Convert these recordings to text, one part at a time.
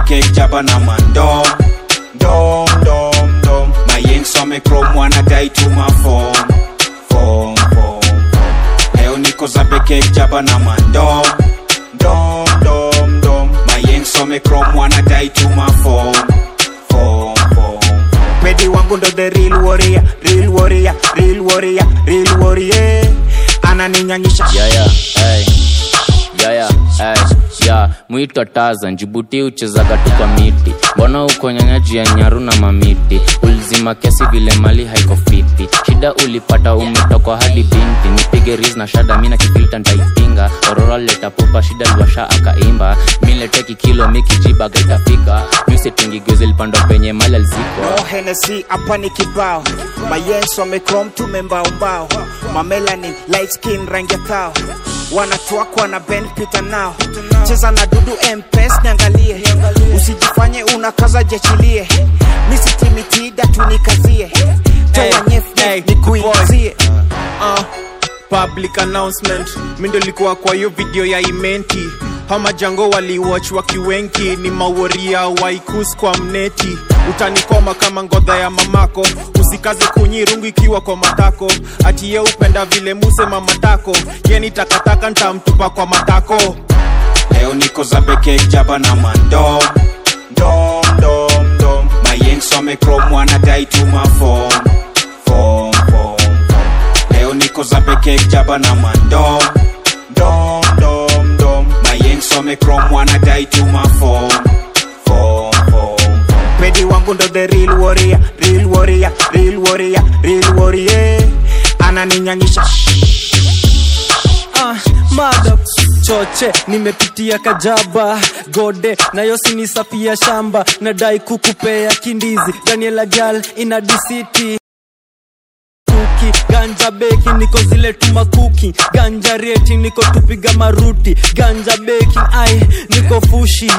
kek jaba na mandom dom dom dom mayeng some krom wanadai tuma fom fom fom leo niko zabe kek jaba na mandom dom dom dom mayeng some krom wanadai tuma fom fom fom pedi wangu ndo the real warrior real warrior real warrior real warrior ananinyanyisha yaya hey. yaya hey. ya mwito taza njibuti uchezaga tu kwa miti mbona uko nyanyaji ya nyaru na mamiti ulizima kesi vile mali haiko fiti shida ulipata umetokwa hadi binti nipige ris na shada mina kifilta ntaipinga orora leta pupa shida liwasha akaimba milete kikilo mikijiba gaitafika musitingigwezi lipandwa penye mali alizikwa no Hennessy hapa ni kibao mayenso amekrom tumembaumbao mamelani light skin rangi ya kao wanatwakwa na ben pita nao cheza na dudu mpes niangalie usijifanye unakaza jechilie misitimitida tunikazie toa nyef nikuingizie uh, public announcement mi ndo likuwa kwa hiyo video ya imenti hamajango waliwatch wakiwenki ni maworia waikus kwa mneti utanikoma kama ngodha ya mamako usikaze kunyirungu ikiwa kwa matako atiye upenda vile muse mamatako yeni takataka ntamtupa kwa matako leo niko zabe kek jaba na mandom dom dom dom mayeng some krom wanadai tuma fom fom fom leo niko zabe kek jaba na mandom dom dom dom mayeng some krom wanadai tuma fom fom fom pedi wangu ndo the real warrior real warrior real warrior real warrior ananinyanyisha Ah, mada choche nimepitia kajaba gode nayo sinisafia shamba nadai kukupea kindizi daniela gal ina disiti kuki ganja beki niko zile tumakuki ganja reti niko tupiga maruti ganja beki ai niko fushi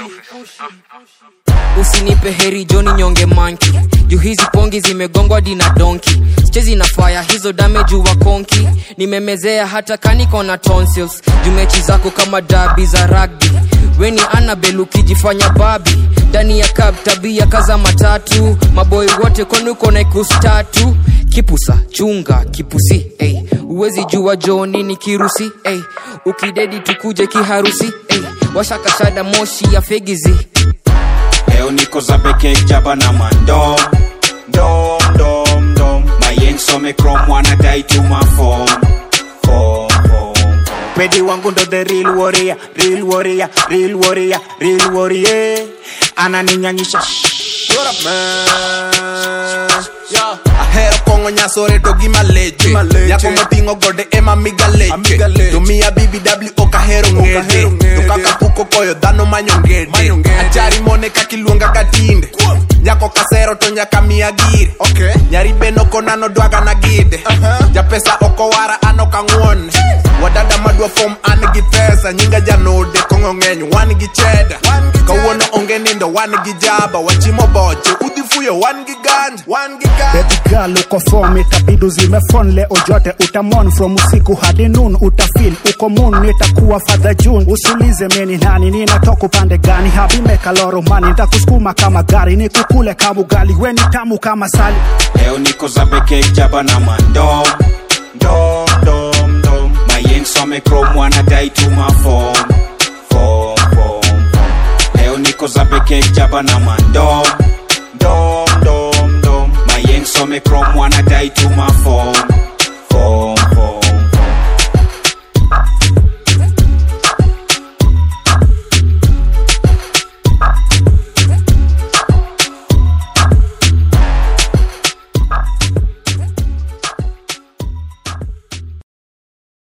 usinipe heri joni nyonge manki juu hizi pongi zimegongwa dina donki chezi na faya hizo damage wa konki nimemezea hata kaniko na tonsils juu mechi zako kama dabi za rugby weni anabel ukijifanya babi ndani ya kab tabia kaza matatu maboi wote konuko na ikustatu kipusa chunga kipusi ey. uwezi jua joni ni kirusi ey. ukidedi tukuje kiharusi ey. washakashada moshi ya fegizi leo niko zabe kek jaba na mandom dom dom dom mayeng some krom wanadai tuma fom fom fom pedi wangu ndo the real warrior real warrior real warrior real warrior ananinyanyisha What up, man? Yeah. ahero kong'o nyasore to gi maleche nyako moting'o gode ema miga leche to miya bbw ok ahero ng'ede to kaka puko koyo dhano manyo ngede achari mone kakiluonga ka tinde nyako kasero to nyaka miya gire nyari beno konano dwaga na gide japesa okowara an ok ang'won wadada madwa fom an gi pesa nyinga janode kong'o ng'eny wan gi cheda kawuono onge nindo wan gi jaba wachimo boche udhi fuyo wan gi ganja wan gi Baby girl uko form itabidi uzime phone leo jote utamon from usiku hadi noon utafeel uko moon nitakuwa father June usulize meni nani ninatoka upande gani habi meka loro mani nitakusukuma kama gari nikukule kama ugali weni tamu kama sali leo niko zabe kek jaba na mandom dom dom dom mayeng some krom wanadai tuma fom fom fom leo niko zabe kek jaba na mandom dom dom dom mayeng some krom wanadai tuma fom